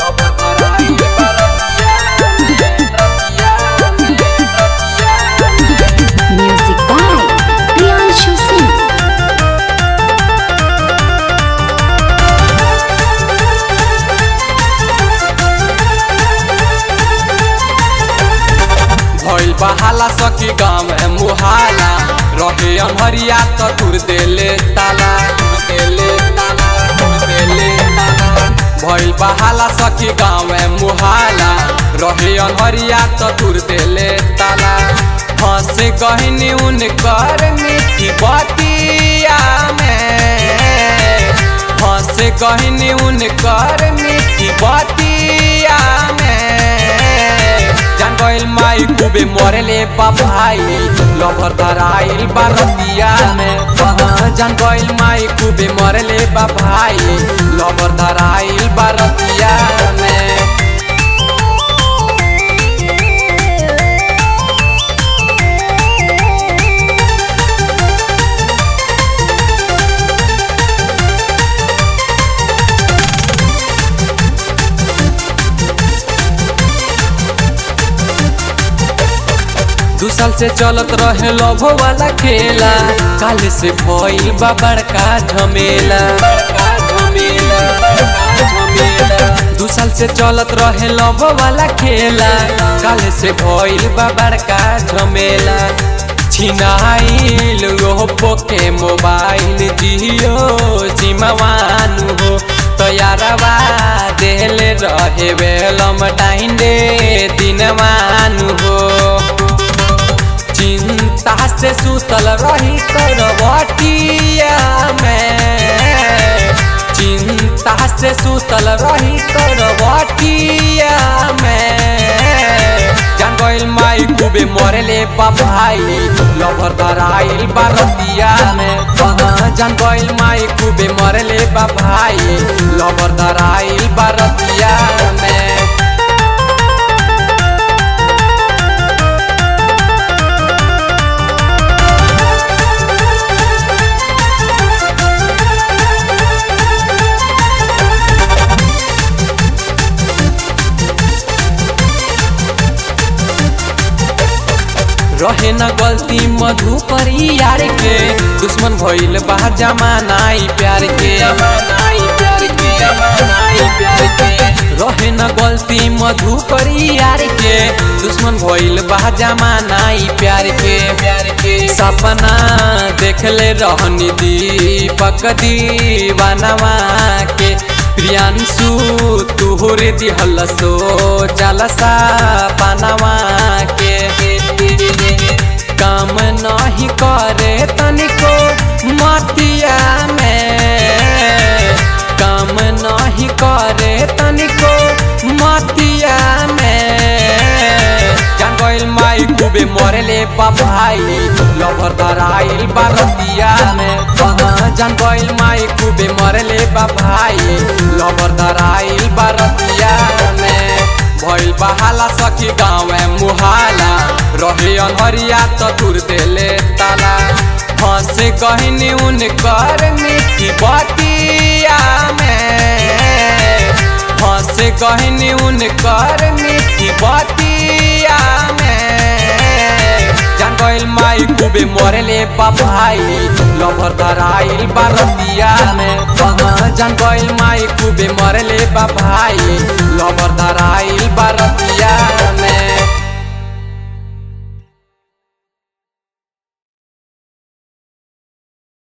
Lover धराइल बरतिया में रतिया में रतिया में Music by Priyanshu Singh. भइल बहाला सखी गाँव में मुहाला रहे अनहरिया त तुर देले ताला तुर देले ताला तुर देले ताला भइल बहाला सखी गाँव में मुहाला रहे अनहरिया त तुर देले ताला फंस गहिनी उनकर मीठी बतिया में फंस गहिनी उनकर मीठी बतिया में जान गइल माई खूबे मरेले बाबाई लभर धराइल बारतिया में हाँ, जान गइल माई खूबे मरेले बाबाई लभर धराइल बारतिया में दू साल से चलत रहे लभो वाला खेला काल से भइल बा बड़का झमेला बड़का झमेला बड़का झमेला दू साल से चलत रहे लभो वाला खेला काल से भइल बा बड़का झमेला छिनाइल ओप्पो के मोबाइल जियो सिमवानु हो तैयारवा देले रहे बेलम टाइम दे दिनवानु हो चिंता से सुतल रही करवटिया में चिंता से सुतल रही करवटिया में जान गइल माई खूबे मरेले बाबाई लभर धराइल बारतिया में हाँ, जान गइल माई खूबे मरेले बाबाई लभर धराइल बारतिया में रहे न गलती मधुकरी यार के दुश्मन भइल बा जमानाई प्यार के जमानाई प्यार के जमानाई प्यार के रहे न गलती मधुकरी यार के दुश्मन भइल बा जमानाई प्यार के प्यार के सपना देखले रहनी दीपक दीवानवा के प्रियांशु तुहरे दिहल सो जलसा पनवा के काम नहीं करे तनिको मतिया में काम नहीं करे तनिको मतिया में जान गइल माई खूबे मरेले बाबाई लभर धराइल बारतिया में हाँ, जान गइल माई खूबे मरेले बाबाई लभर धराइल बारतिया में भइल बहाला सखी गाँव में मुहाला रहे अनहरिया त तुर देले ताला फंस गहिनी उनकर मीठी बतिया में फंस गहिनी उनकर मीठी बतिया में जान गइल माई खूबे मरेले बाबाई लभर धराइल बारतिया में हाँ, जान गइल माई खूबे मरेले बाबाई लभर धराइल